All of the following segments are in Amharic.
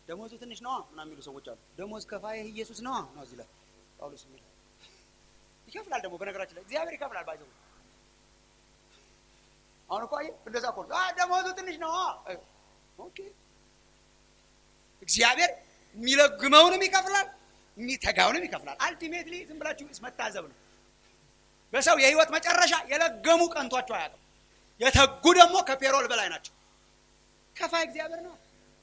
ደሞዙ ትንሽ ነዋ ምናምን የሚሉ ሰዎች አሉ። ደሞዝ ከፋይህ ኢየሱስ ነዋ ነው እዚህ ላይ ጳውሎስ የሚል ይከፍላል። ደግሞ በነገራችን ላይ እግዚአብሔር ይከፍላል። ባይዘው አሁን እኮ አየህ እንደዛ እኮ ነው። ደሞዙ ትንሽ ነዋ። ኦኬ እግዚአብሔር የሚለግመውንም ይከፍላል፣ የሚተጋውንም ይከፍላል። አልቲሜትሊ ዝም ብላችሁ መታዘብ ነው። በሰው የህይወት መጨረሻ የለገሙ ቀንቷቸው አያውቅም። የተጉ ደግሞ ከፔሮል በላይ ናቸው። ከፋይ እግዚአብሔር ነው።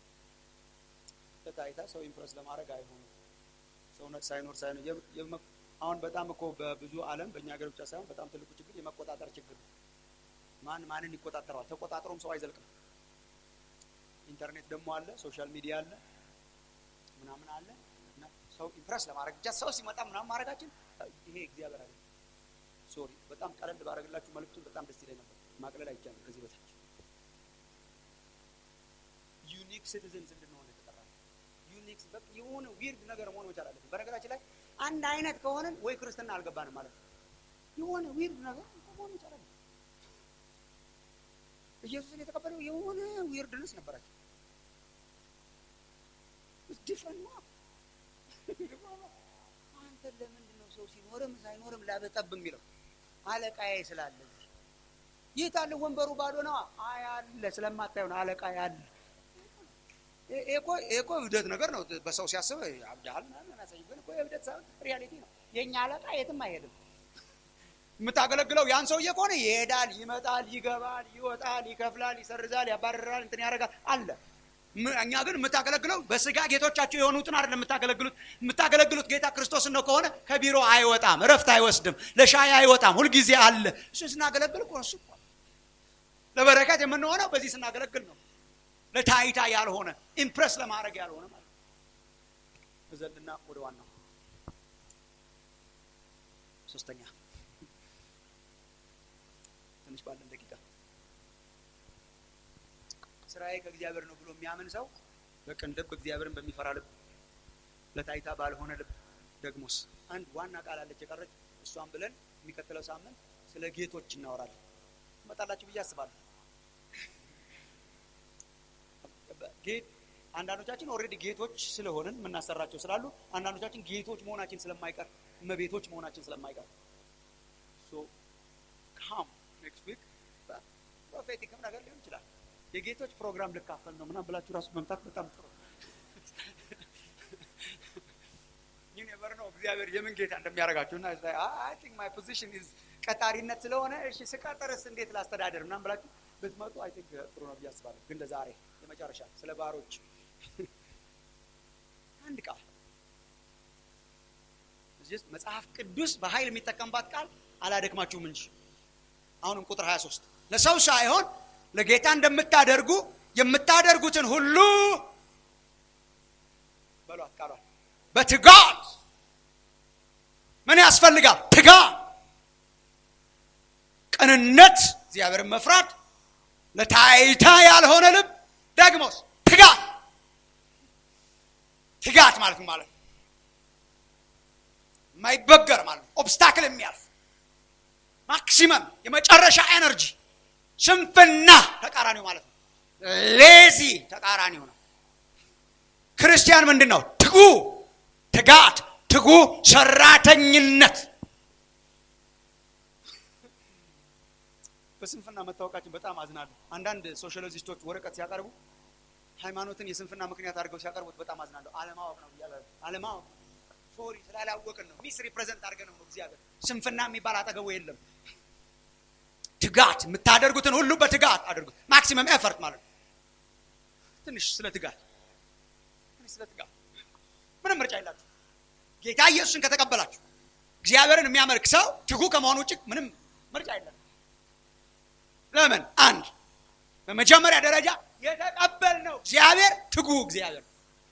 ለታይታ ሰው ኢምፕረስ ለማድረግ አይሆንም። ሰውነት ሳይኖር ሳይኖር አሁን በጣም እኮ በብዙ ዓለም በእኛ ሀገር ብቻ ሳይሆን በጣም ትልቁ ችግር የመቆጣጠር ችግር ነው። ማን ማንን ይቆጣጠረዋል? ተቆጣጥሮም ሰው አይዘልቅም። ኢንተርኔት ደግሞ አለ፣ ሶሻል ሚዲያ አለ፣ ምናምን አለ እና ሰው ኢምፕረስ ለማድረግ ብቻ ሰው ሲመጣ ምናምን ማድረጋችን ይሄ እግዚአብሔር አለ። ሶሪ በጣም ቀለል ባደረግላችሁ መልዕክቱን በጣም ደስ ይለኝ ነበር። ማቅለል አይቻልም ከዚህ በታች ዩኒክ ሲቲዝንስ እንድንሆን የተጠራ ዩኒክ በቃ የሆነ ዊርድ ነገር መሆን መቻል አለብን። በነገራችን ላይ አንድ አይነት ከሆነን ወይ ክርስትና አልገባንም ማለት ነው። የሆነ ዊርድ ነገር መሆን መቻል አለብን። ኢየሱስን የተቀበለው የሆነ ዊርድነስ ነበራቸው። ዲፍረንት ነው። አንተ ለምንድን ነው ሰው ሲኖርም ሳይኖርም ላበጠብ የሚለው? አለቃዬ ስላለ የት አለ ወንበሩ ባዶ ነዋ። አይ አለ ስለማታየው ነው። አለቃ ያለ እኮ እብደት ነገር ነው። በሰው ሲያስብ አብዳል ናሳይ ግን እኮ የእብደት ሳይሆን ሪያሊቲ ነው። የእኛ አለቃ የትም አይሄድም። የምታገለግለው ያን ሰውዬ ከሆነ ይሄዳል፣ ይመጣል፣ ይገባል፣ ይወጣል፣ ይከፍላል፣ ይሰርዛል፣ ያባርራል፣ እንትን ያደርጋል አለ። እኛ ግን የምታገለግለው በስጋ ጌቶቻቸው የሆኑትን አይደለም የምታገለግሉት። የምታገለግሉት ጌታ ክርስቶስን ነው ከሆነ ከቢሮ አይወጣም፣ እረፍት አይወስድም፣ ለሻይ አይወጣም፣ ሁልጊዜ አለ። እሱ ስናገለግል እኮ እሱ ለበረከት የምንሆነው በዚህ ስናገለግል ነው። ለታይታ ያልሆነ ኢምፕረስ ለማድረግ ያልሆነ ማለት ነው። እዘልና ወደ ዋናው ሶስተኛ ትንሽ ባለን ደቂቃ ስራዬ ከእግዚአብሔር ነው ብሎ የሚያምን ሰው በቅን ልብ እግዚአብሔርን በሚፈራ ልብ ለታይታ ባልሆነ ልብ ደግሞስ አንድ ዋና ቃል አለች የቀረች እሷን ብለን የሚቀጥለው ሳምንት ስለ ጌቶች እናወራለን። ትመጣላችሁ ብዬ አስባለሁ። ጌት አንዳንዶቻችን ኦልሬዲ ጌቶች ስለሆንን የምናሰራቸው ስላሉ፣ አንዳንዶቻችን ጌቶች መሆናችን ስለማይቀር እመቤቶች መሆናችን ስለማይቀር ሶ ካም ኔክስት ዊክ ፕሮፌቲክም ነገር ሊሆን ይችላል። የጌቶች ፕሮግራም ልካፈል ነው ምናምን ብላችሁ ራሱ መምጣት በጣም ጥሩ። ይህ ኔቨር ነው እግዚአብሔር የምን ጌታ እንደሚያደርጋችሁ እና አይ ቲንክ ማይ ፖዚሽን ኢዝ ቀጣሪነት ስለሆነ እሺ ስቀጥርስ እንዴት ላስተዳደር ምናምን ብላችሁ ብትመጡ አይ ቲንክ ጥሩ ነው ብዬ አስባለሁ። ግን ለዛሬ የመጨረሻ ስለ ባሮች አንድ ቃል እዚህ ውስጥ መጽሐፍ ቅዱስ በኃይል የሚጠቀምባት ቃል አላደክማችሁም እንጂ አሁንም ቁጥር 23 ለሰው ሳይሆን ለጌታ እንደምታደርጉ የምታደርጉትን ሁሉ በሏት ቃሏል በትጋት ምን ያስፈልጋል? ትጋት፣ ቅንነት፣ እግዚአብሔርን መፍራት፣ ለታይታ ያልሆነ ልብ፣ ደግሞስ ትጋት። ትጋት ማለት ማለት የማይበገር ማለት ኦብስታክል የሚያልፍ ማክሲመም የመጨረሻ ኤነርጂ ስንፍና ተቃራኒው ማለት ነው። ሌዚ ተቃራኒው ነው። ክርስቲያን ምንድን ነው? ትጉ ትጋት፣ ትጉ ሰራተኝነት። በስንፍና መታወቃችን በጣም አዝናለሁ። አንዳንድ ሶሻሊስቶች ወረቀት ሲያቀርቡ ሃይማኖትን የስንፍና ምክንያት አድርገው ሲያቀርቡት በጣም አዝናለሁ። አለማወቅ ነው እያለ አለማወቅ ሶሪ ስላላወቅን ነው። ሚስ ሪፕሬዘንት አድርገን ነው እግዚአብሔር። ስንፍና የሚባል አጠገቡ የለም። ትጋት የምታደርጉትን ሁሉ በትጋት አድርጉት። ማክሲመም ኤፈርት ማለት ነው። ትንሽ ስለ ትጋት ትንሽ ስለ ትጋት ምንም ምርጫ የላችሁ። ጌታ ኢየሱስን ከተቀበላችሁ እግዚአብሔርን የሚያመልክ ሰው ትጉ ከመሆኑ ውጭ ምንም ምርጫ የለም። ለምን? አንድ በመጀመሪያ ደረጃ የተቀበልነው እግዚአብሔር ትጉ እግዚአብሔር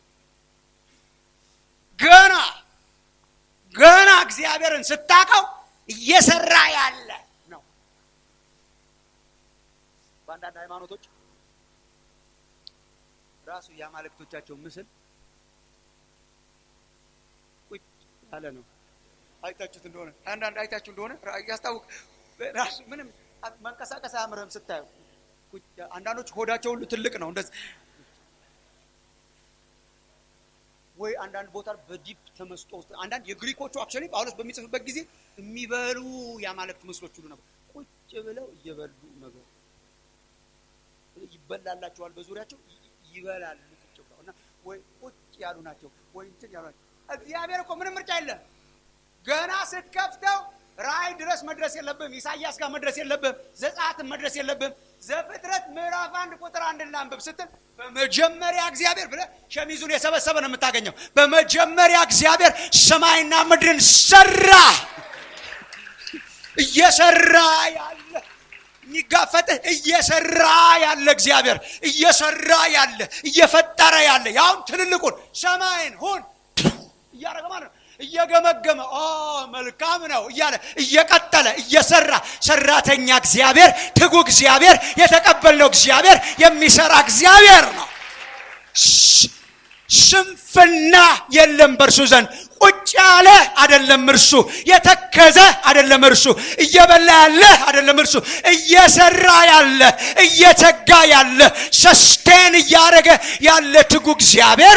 ገና ገና እግዚአብሔርን ስታቀው እየሰራ ያለ ነው። በአንዳንድ ሃይማኖቶች ራሱ የአማልክቶቻቸው ምስል ቁጭ ያለ ነው። አይታችሁት እንደሆነ አንዳንድ አይታችሁ እንደሆነ ያስታውቅ ራሱ ምንም መንቀሳቀስ አያምርህም ስታየው። አንዳንዶች ሆዳቸው ሁሉ ትልቅ ነው እንደዚህ ወይ አንዳንድ ቦታ በዲፕ ተመስጦ ውስጥ አንዳንድ የግሪኮቹ አክቹዋሊ ጳውሎስ በሚጽፍበት ጊዜ የሚበሉ የአማልክት ምስሎች ሁሉ ነበር። ቁጭ ብለው እየበሉ ነገር ይበላላቸዋል፣ በዙሪያቸው ይበላሉ ቁጭ ብለው እና ወይ ቁጭ ያሉ ናቸው ወይ እንትን ያሉ ናቸው። እግዚአብሔር እኮ ምንም ምርጫ የለም። ገና ስትከፍተው ራእይ ድረስ መድረስ የለብም። ኢሳያስ ጋር መድረስ የለብም። ዘጸአትን መድረስ የለብም። ዘፍጥረት ምዕራፍ አንድ ቁጥር አንድ ላንብብ ስትል በመጀመሪያ እግዚአብሔር ብለህ ሸሚዙን የሰበሰበ ነው የምታገኘው። በመጀመሪያ እግዚአብሔር ሰማይና ምድርን ሰራ። እየሰራ ያለ የሚጋፈጥህ እየሰራ ያለ እግዚአብሔር እየሰራ ያለ እየፈጠረ ያለ ያውም ትልልቁን ሰማይን ሁን እያደረገ ማለት ነው እየገመገመ ኦ መልካም ነው እያለ እየቀጠለ እየሰራ ሰራተኛ እግዚአብሔር ትጉ እግዚአብሔር የተቀበልነው እግዚአብሔር የሚሰራ እግዚአብሔር ነው። ስንፍና የለም በእርሱ ዘንድ። ቁጭ ያለ አይደለም እርሱ፣ የተከዘ አይደለም እርሱ፣ እየበላ ያለ አይደለም እርሱ፣ እየሰራ ያለ እየተጋ ያለ ሰስቴን እያደረገ ያለ ትጉ እግዚአብሔር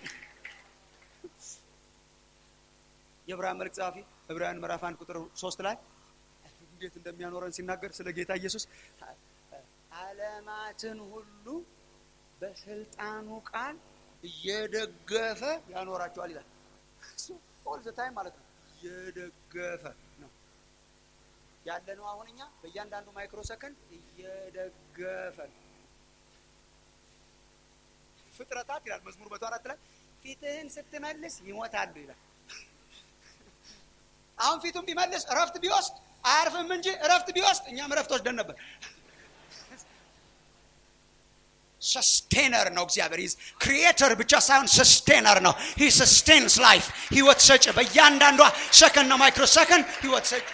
የዕብራውያን መልእክት ጸሐፊ ዕብራውያን ምዕራፍ አንድ ቁጥር ሶስት ላይ እንዴት እንደሚያኖረን ሲናገር ስለ ጌታ ኢየሱስ ዓለማትን ሁሉ በስልጣኑ ቃል እየደገፈ ያኖራቸዋል ይላል። ኦል ዘ ታይም ማለት ነው። እየደገፈ ነው ያለ ነው። አሁን እኛ በእያንዳንዱ ማይክሮ ሰከንድ እየደገፈ ነው። ፍጥረታት ይላል መዝሙር መቶ አራት ላይ ፊትህን ስትመልስ ይሞታሉ ይላል። አሁን ፊቱን ቢመልስ እረፍት ቢወስድ አያርፍም እንጂ እረፍት ቢወስድ እኛም እረፍት ወስደን ነበር። ሰስቴነር ነው እግዚአብሔር። ሂዝ ክሪኤተር ብቻ ሳይሆን ሰስቴነር ነው። ሂ ሰስቴንስ ላይፍ ህይወት ሰጭ። በእያንዳንዷ ሰከንድ ነው ማይክሮ ሰከንድ ህይወት ሰጭ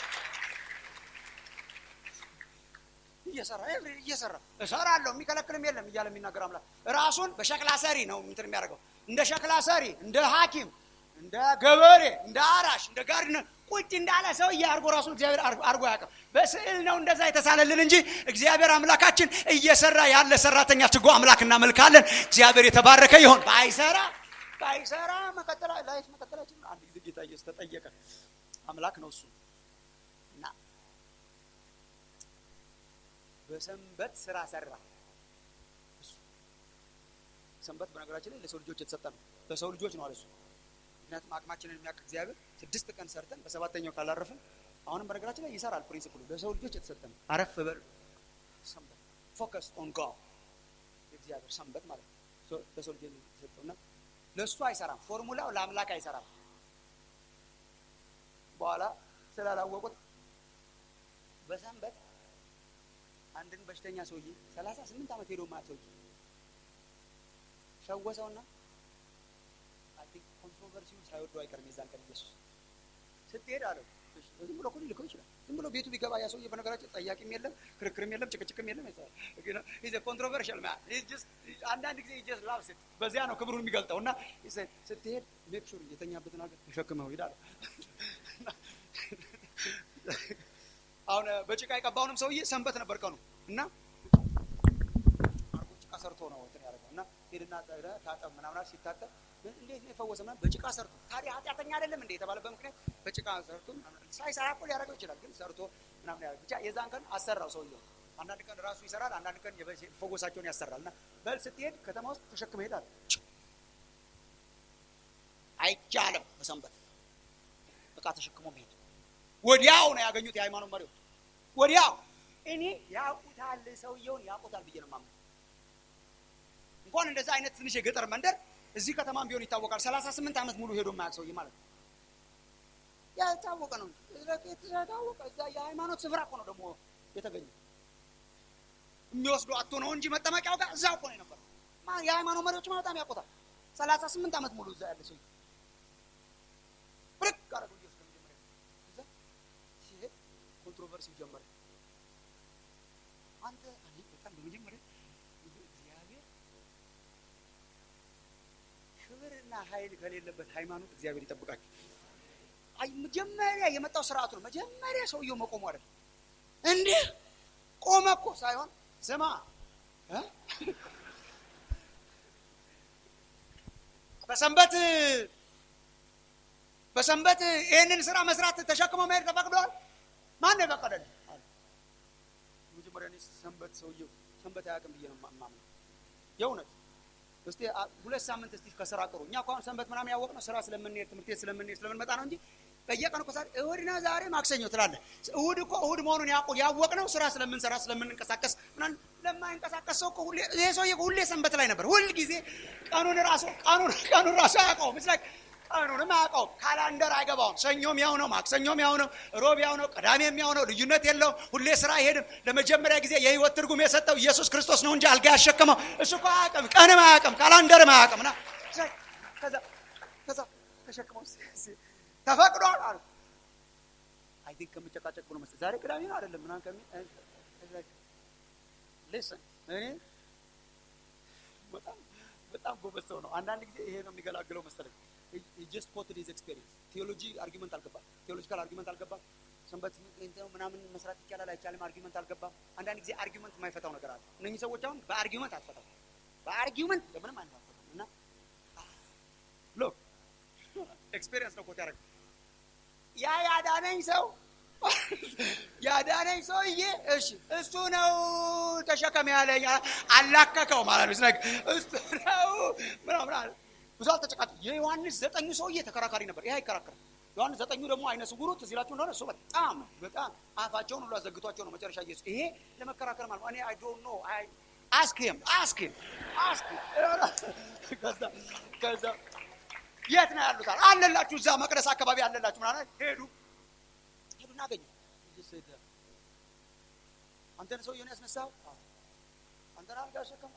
እየሰራ እየሰራ እሰራለሁ የሚከለክልም የለም እያለ የሚናገር አምላክ ራሱን በሸክላ ሰሪ ነው እንትን የሚያደርገው እንደ ሸክላ ሰሪ፣ እንደ ሐኪም፣ እንደ ገበሬ፣ እንደ አራሽ፣ እንደ ጋርድነር ቁጭ እንዳለ ሰውዬ አድርጎ ራሱን እግዚአብሔር አድርጎ ያውቅም። በስዕል ነው እንደዛ የተሳለልን እንጂ እግዚአብሔር አምላካችን እየሰራ ያለ ሰራተኛ ትጉ አምላክ እናመልካለን። እግዚአብሔር የተባረከ ይሆን። ባይሰራ ባይሰራ መቀጠል ላይፍ መቀጠላችን አንድ ጊዜ ጌታ ኢየሱስ ተጠየቀ። አምላክ ነው እሱ እና በሰንበት ስራ ሰራ። ሰንበት በነገራችን ላይ ለሰው ልጆች የተሰጠ ነው። ለሰው ልጆች ነው አለ እሱ ምክንያቱም አቅማችንን የሚያውቅ እግዚአብሔር ስድስት ቀን ሰርተን በሰባተኛው ካላረፍን አሁንም በነገራችን ላይ ይሰራል። ፕሪንሲፕሉ ለሰው ልጆች የተሰጠ ነው። አረፍ በል ሰንበት ፎከስ ኦን ጋድ የእግዚአብሔር ሰንበት ማለት ነው። ለሰው ልጆች የተሰጠው እና ለእሱ አይሰራም። ፎርሙላው ለአምላክ አይሰራም። በኋላ ስላላወቁት በሰንበት አንድን በሽተኛ ሰውዬ ሰላሳ ስምንት ዓመት ሄዶ ማያት ሰውዬ ፈወሰውና ኮንትሮቨርሲውን ሳይወዱ አይቀርም። የዛን ቀን ኢየሱስ ስትሄድ አለው ዝም ብሎ እኮ ሊልከው ይችላል። ዝም ብሎ ቤቱ ቢገባ ያ ሰውዬ በነገራችን ጠያቂም የለም፣ ክርክርም የለም፣ ጭቅጭቅም የለም። ኮንትሮቨርሽል አንዳንድ ጊዜ ጀስት ላቭ ሴት በዚያ ነው ክብሩን የሚገልጠው እና ስትሄድ ሜክ ሹር የተኛበትን ሀገር ተሸክመው ሂድ አለው። አሁን በጭቃ የቀባውንም ሰውዬ ሰንበት ነበር ቀኑ እና አርጎ ጭቃ ሰርቶ ነው እንትን ያደረገው እና ሄድና ታጠብ ምናምን ሲታጠብ እንዴት ነው የፈወሰ? ምናምን በጭቃ ሰርቶ ታዲያ ኃጢአተኛ አይደለም እንዴ የተባለበት ምክንያት በጭቃ ሰርቶ ሳይሰራ እኮ ሊያደርገው ይችላል፣ ግን ሰርቶ ምናምን ያደርግ ብቻ የዛን ቀን አሰራው ሰውየው። አንዳንድ ቀን ራሱ ይሰራል፣ አንዳንድ ቀን ፈወሳቸውን ያሰራል። እና በል ስትሄድ ከተማ ውስጥ ተሸክመ ሄዳል። አይቻልም በሰንበት እቃ ተሸክሞ መሄድ። ወዲያው ነው ያገኙት የሃይማኖት መሪዎች፣ ወዲያው እኔ ያውቁታል፣ ሰውየውን ያውቁታል ብዬ ነው የማምነው። እንኳን እንደዛ አይነት ትንሽ የገጠር መንደር እዚህ ከተማም ቢሆን ይታወቃል። ሰላሳ ስምንት ዓመት ሙሉ ሄዶ የማያውቅ ሰውዬ ማለት ነው። ያልታወቀ ነው የተታወቀ እዛ የሃይማኖት ስፍራ እኮ ነው ደግሞ የተገኘ የሚወስዱ አቶ ነው እንጂ መጠመቂያው ጋር እዛ እኮ ነው የነበረው። የሃይማኖት መሪዎች በጣም ያውቁታል። ሰላሳ ስምንት ዓመት ሙሉ እዛ ያለ ሰውዬ ብርቅ አረገው ኢየሱስ ለመጀመሪያ እዛ ሲሄድ ኮንትሮቨርሲ ጀመረ። አንተ በጣም በመጀመሪያ እግዚአብሔር ክብርና ኃይል ከሌለበት ሃይማኖት እግዚአብሔር ይጠብቃችሁ። አይ መጀመሪያ የመጣው ስርዓቱ ነው። መጀመሪያ ሰውየው መቆሙ አይደል እንዲህ ቆመ እኮ ሳይሆን ስማ በሰንበት በሰንበት ይህንን ስራ መስራት ተሸክሞ መሄድ ተፈቅዷል? ማን ነው የፈቀደልህ? አለ። መጀመሪያ እኔ ሰንበት ሰውየው ሰንበት አያውቅም ብዬ ነው የማምነው። የእውነት እስቲ አ- ሁለት ሳምንት እስቲ ከስራ ቅሩ። እኛ እኮ አሁን ሰንበት ምናምን ያወቅነው ስራ ስለምንሄድ ትምህርት ቤት ስለምንሄድ ስለምንመጣ ነው እንጂ በየቀኑ እኮ ዛሬ እሑድ ነው ዛሬ ማክሰኞ ትላለህ። እሑድ እኮ እሑድ መሆኑን ያውቁ ያወቅነው ስራ ስለምንሰራ ስለምንንቀሳቀስ ምናምን ለማይንቀሳቀስ ሰው እኮ ሁሌ ይሄ ሰውዬ እኮ ሁሌ ሰንበት ላይ ነበር። ሁል ጊዜ ቀኑን ራሱ ቀኑን ቀኑን ራሱ አያውቀውም። It's like ቀኑንም አያውቀውም። ካላንደር አይገባውም። ሰኞም ያው ነው፣ ማክሰኞም ያው ነው፣ ሮብ ያው ነው፣ ቅዳሜም ያው ነው። ልዩነት የለውም። ሁሌ ስራ አይሄድም። ለመጀመሪያ ጊዜ የህይወት ትርጉም የሰጠው ኢየሱስ ክርስቶስ ነው እንጂ አልጋ ያሸከመው እሱ እኮ አያውቅም። ቀንም አያውቅም፣ ካላንደርም አያውቅም። እና ከዛ ከዛ ተሸክመው ሲ- ሲ- ተፈቅዷል አሉ። አይ ቲንክ ከምጨቃጨቅ ብሎ መሰለኝ ዛሬ ቅዳሜ ነው አይደለም ምናምን ከሚ ሊስን እኔ በጣም በጣም ጎበዝ ሰው ነው። አንዳንድ ጊዜ ይሄ ነው የሚገላግለው መሰለኝ። ጀስት ኮትድ ሂዝ ኤክስፔሪየንስ ቴዎሎጂ አርጊመንት አልገባም። ቴዎሎጂካል አርጊመንት አልገባም። ሰንበት እንትን ምናምን መስራት ይቻላል አይቻልም አርጊመንት አልገባም። አንዳንድ ጊዜ አርጊመንት የማይፈታው ነገር አለ። እነኚህ ሰዎች አሁን በአርጊመንት አትፈታው፣ በአርጊመንት በምንም አይነት አትፈታው እና ሎክ ኤክስፔሪየንስ ነው ኮት ያደረገ ያ ያዳነኝ ሰው ያዳነኝ ሰውዬ እሺ እሱ ነው ተሸከም ያለኝ አላከከው ማለት ነው ስነግ እሱ ነው ምናምን አለ ብዙ አልተጨቃጭ የዮሐንስ ዘጠኙ ሰውዬ ተከራካሪ ነበር ይህ አይከራከርም ዮሐንስ ዘጠኙ ደግሞ አይነ ስውሩ ትዝ ይላችሁ እንደሆነ እሱ በጣም በጣም አፋቸውን ሁሉ አዘግቷቸው ነው መጨረሻ ኢየሱስ ይሄ ለመከራከር ማለት ነው እኔ አይ ዶንት ኖ አይ አስክ ሂም አስክ ሂም አስክ ከዛ ከዛ የት ነው ያሉት አለ አለላችሁ እዛ መቅደስ አካባቢ አለላችሁ ምናምን ሄዱ ሄዱና አገኙ አንተን ሰውየውን ያስነሳው አንተን አልጋ ያሸከመው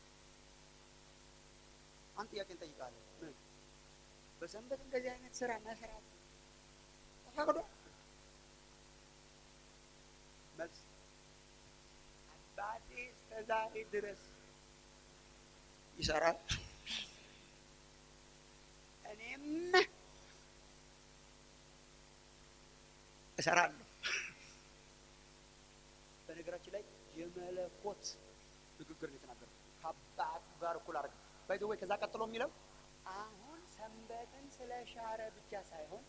አንድ ጥያቄ እንጠይቃለን ምን በሰንበት እንደዚህ አይነት ስራ መስራት ተፈቅዶ መልስ አባቴ እስከ ዛሬ ድረስ ይሰራል እኔም እሰራለሁ በነገራችን ላይ የመለኮት ንግግር ነው የተናገረው ከአባት ጋር እኩል አድርገ ባይዘ ወይ ከዛ ቀጥሎ የሚለው አሁን ሰንበትን ስለ ሻረ ብቻ ሳይሆን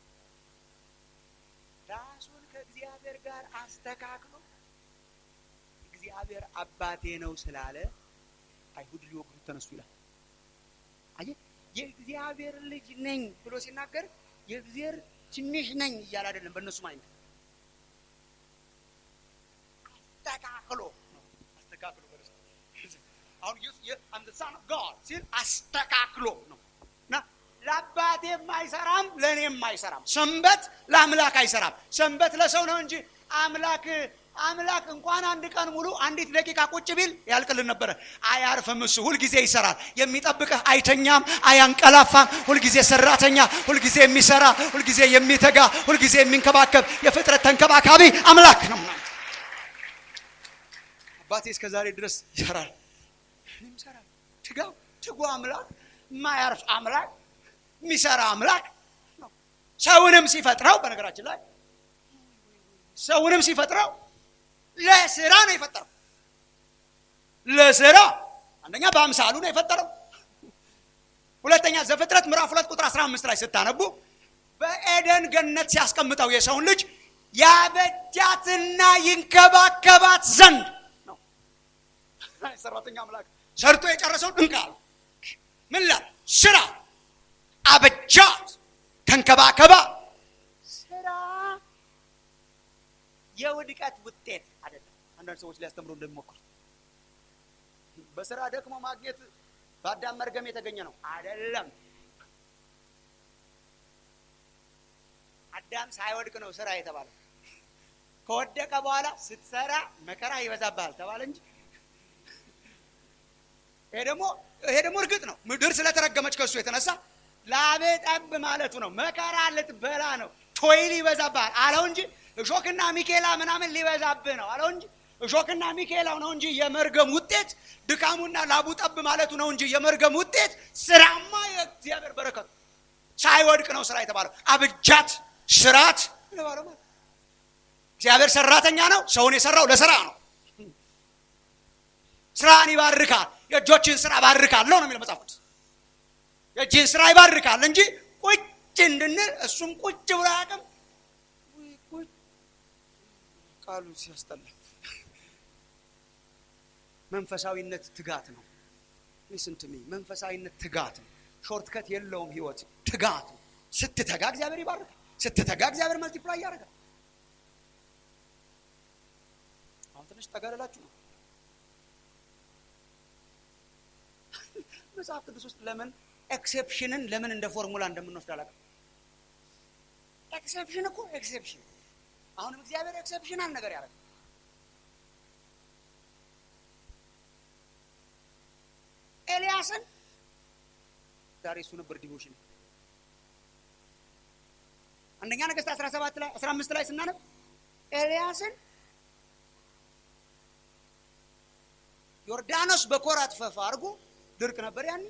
ራሱን ከእግዚአብሔር ጋር አስተካክሎ እግዚአብሔር አባቴ ነው ስላለ አይሁድ ሊወግሩት ተነሱ ይላል አየህ የእግዚአብሔር ልጅ ነኝ ብሎ ሲናገር የእግዚአብሔር ትንሽ ነኝ እያለ አይደለም በእነሱም አይነት አስተካክሎ ነው አስተካክሎ በደስታ አሁን አም ሳን ኦፍ ጋድ ሲል አስተካክሎ ነው እና ለአባቴም አይሰራም ለእኔም አይሰራም ሰንበት ለአምላክ አይሰራም ሰንበት ለሰው ነው እንጂ አምላክ አምላክ እንኳን አንድ ቀን ሙሉ አንዲት ደቂቃ ቁጭ ቢል ያልቅልን ነበረ አያርፍም እሱ ሁልጊዜ ይሰራል የሚጠብቅህ አይተኛም አያንቀላፋም ሁልጊዜ ሰራተኛ ሁልጊዜ የሚሰራ ሁልጊዜ የሚተጋ ሁልጊዜ የሚንከባከብ የፍጥረት ተንከባካቢ አምላክ ነው አባቴ እስከ ዛሬ ድረስ ይሰራል እኔም ይሰራል ትጋው ትጉ አምላክ የማያርፍ አምላክ የሚሰራ አምላክ ነው ሰውንም ሲፈጥረው በነገራችን ላይ ሰውንም ሲፈጥረው ለስራ ነው የፈጠረው ለስራ አንደኛ በአምሳሉ ነው የፈጠረው ሁለተኛ ዘፍጥረት ምዕራፍ ሁለት ቁጥር 15 ላይ ስታነቡ በኤደን ገነት ሲያስቀምጠው የሰውን ልጅ ያበጃትና ይንከባከባት ዘንድ ነው ሰራተኛ አምላክ ሰርቶ የጨረሰውን እንካ ምን ላል ስራ አበጃት ተንከባከባ ስራ የውድቀት ውጤት አይደለም አንዳንድ ሰዎች ሊያስተምሩ እንደሚሞክሩት በስራ ደክሞ ማግኘት በአዳም መርገም የተገኘ ነው አይደለም አዳም ሳይወድቅ ነው ስራ የተባለው ከወደቀ በኋላ ስትሰራ መከራ ይበዛብሃል ተባለ እንጂ ይሄ ደግሞ ይሄ ደግሞ እርግጥ ነው ምድር ስለተረገመች ከእሱ የተነሳ ላቤ ጠብ ማለቱ ነው መከራ ልትበላ ነው ቶይል ይበዛብሃል አለው እንጂ እሾክና ሚኬላ ምናምን ሊበዛብህ ነው አለው እንጂ እሾክና ሚኬላው ነው እንጂ የመርገም ውጤት ድካሙና ላቡ ጠብ ማለቱ ነው እንጂ የመርገም ውጤት ስራማ የእግዚአብሔር በረከቱ ሳይወድቅ ነው ስራ የተባለው አብጃት ስራት የተባለው ማለት እግዚአብሔር ሰራተኛ ነው ሰውን የሰራው ለስራ ነው ስራን ይባርካል የእጆችን ስራ ባርካለሁ ነው የሚለው መጽሐፍ ቅዱስ የእጅህን ስራ ይባርካል እንጂ ቁጭ እንድንል እሱም ቁጭ ብሎ አያውቅም። ቁጭ ቃሉ ሲያስጠላ መንፈሳዊነት ትጋት ነው። ሊስን ቱ ሚ መንፈሳዊነት ትጋት ነው። ሾርትከት የለውም ህይወት ትጋት ነው። ስትተጋ እግዚአብሔር ይባርካል። ስትተጋ እግዚአብሔር መልቲፕላይ ያደርጋል። አሁን ትንሽ ተጋደላችሁ ነው። መጽሐፍ ቅዱስ ውስጥ ለምን ኤክሴፕሽንን ለምን እንደ ፎርሙላ እንደምንወስድ አላውቅም። ኤክሴፕሽን እኮ ኤክሴፕሽን አሁንም እግዚአብሔር ኤክሴፕሽናል ነገር ያደርጋል። ኤልያስን ዛሬ እሱ ነበር ዲቮሽን አንደኛ ነገሥት 17 ላይ 15 ላይ ስናነብ ኤልያስን ዮርዳኖስ በኮራት ፈፋ አድርጎ ድርቅ ነበር ያን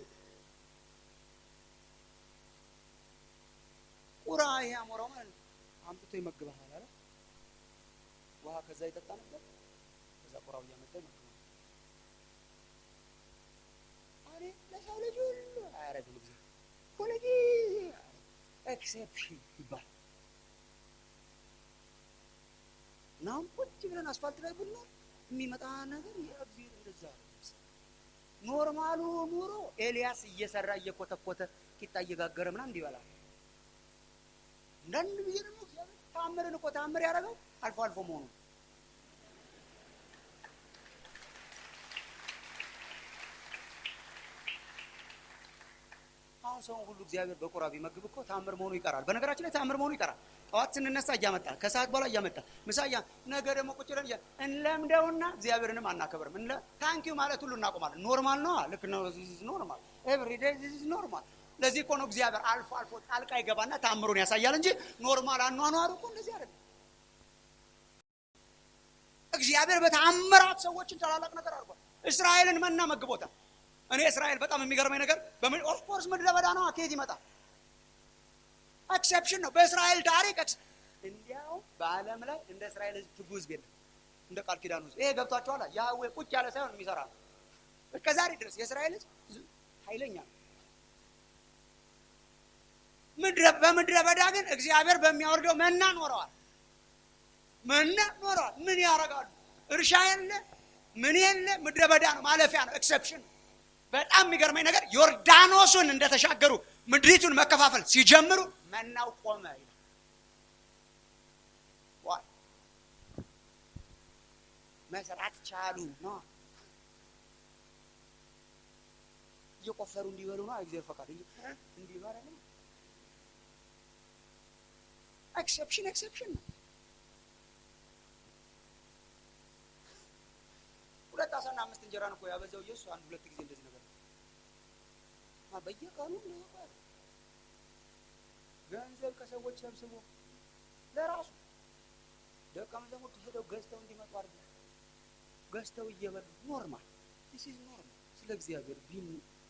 ቁራ ይሄ አሞራው ማለት ነው አምጥቶ ይመግብሃል አለ ውሃ ከዛ ይጠጣ ነበር ከዛ ቁራው እያመጣ ይመግባል አሬ ለሰው ልጅ ሁሉ አያረግም እግዚአብሔር ሁልጊዜ ኤክሴፕሽን ይባል እና አሁን ቁጭ ብለን አስፋልት ላይ ብንኖር የሚመጣ ነገር የእግዚአብሔር እንደዛ ኖርማሉ ኑሮ ኤልያስ እየሰራ እየኮተኮተ ቂጣ እየጋገረ ምናምን እንዲበላል አንዳንድ ጊዜ ደግሞ እግዚአብሔር ታምርን እኮ ታምር ያደረገው አልፎ አልፎ መሆኑ አሁን ሰውን ሁሉ እግዚአብሔር በቁራ ቢመግብ እኮ ታምር መሆኑ ይቀራል። በነገራችን ላይ ታምር መሆኑ ይቀራል። ጠዋት ስንነሳ እያመጣ ከሰዓት በኋላ እያመጣ ምሳ እያ ነገ ደግሞ ቁጭ ብለን እያ እንለምደውና እግዚአብሔርንም አናከብርም። እንለ ታንኪዩ ማለት ሁሉ እናቆማለን። ኖርማል ነው። ልክ ነው። ኖርማል ኤቭሪ ዴይ ዚስ ኖርማል። ለዚህ እኮ ነው እግዚአብሔር አልፎ አልፎ ጣልቃ ይገባና ታምሩን ያሳያል እንጂ ኖርማል አኗኗሩ እኮ እንደዚህ አይደለም። እግዚአብሔር በታምራት ሰዎችን ታላላቅ ነገር አድርጓል። እስራኤልን መና መግቦታል። እኔ እስራኤል በጣም የሚገርመኝ ነገር ኦፍኮርስ ምድረ በዳ ነው። ከየት ይመጣል? ኤክሴፕሽን ነው። በእስራኤል ታሪክ እንዲያውም በዓለም ላይ እንደ እስራኤል ህዝብ ትጉ ህዝብ የለም። እንደ ቃል ኪዳኑ ህዝብ ይሄ ገብቷቸዋል። ያህዌ ቁጭ ያለ ሳይሆን የሚሰራ ነው። እስከ ዛሬ ድረስ የእስራኤል ህዝብ ኃይለኛ ነው። በምድረ በዳ ግን እግዚአብሔር በሚያወርደው መና ኖረዋል። መና ኖረዋል። ምን ያደርጋሉ? እርሻ የለ ምን የለ፣ ምድረ በዳ ነው። ማለፊያ ነው። ኤክሰፕሽን ነው። በጣም የሚገርመኝ ነገር ዮርዳኖሱን እንደተሻገሩ ምድሪቱን መከፋፈል ሲጀምሩ መናው ቆመ ይላል። ዋይ መስራት ቻሉ ነው። እየቆፈሩ እንዲበሉ ነው እግዚአብሔር ፈቃድ እንዲበላ ነው። ኤክሰፕሽን ኤክሰፕሽን ነው። ሁለት አሳና አምስት እንጀራን እኮ ያበዛው ኢየሱስ አንድ ሁለት ጊዜ እንደዚህ ነገር በየቀኑ ነው ገንዘብ ከሰዎች ሰብስቦ ለራሱ ደቀ መዛሙርቱ ሄደው ገዝተው እንዲመጡ አድርገ ገዝተው እየበሉ ኖርማል ዲስ ኢዝ ኖርማል ስለ እግዚአብሔር ቢም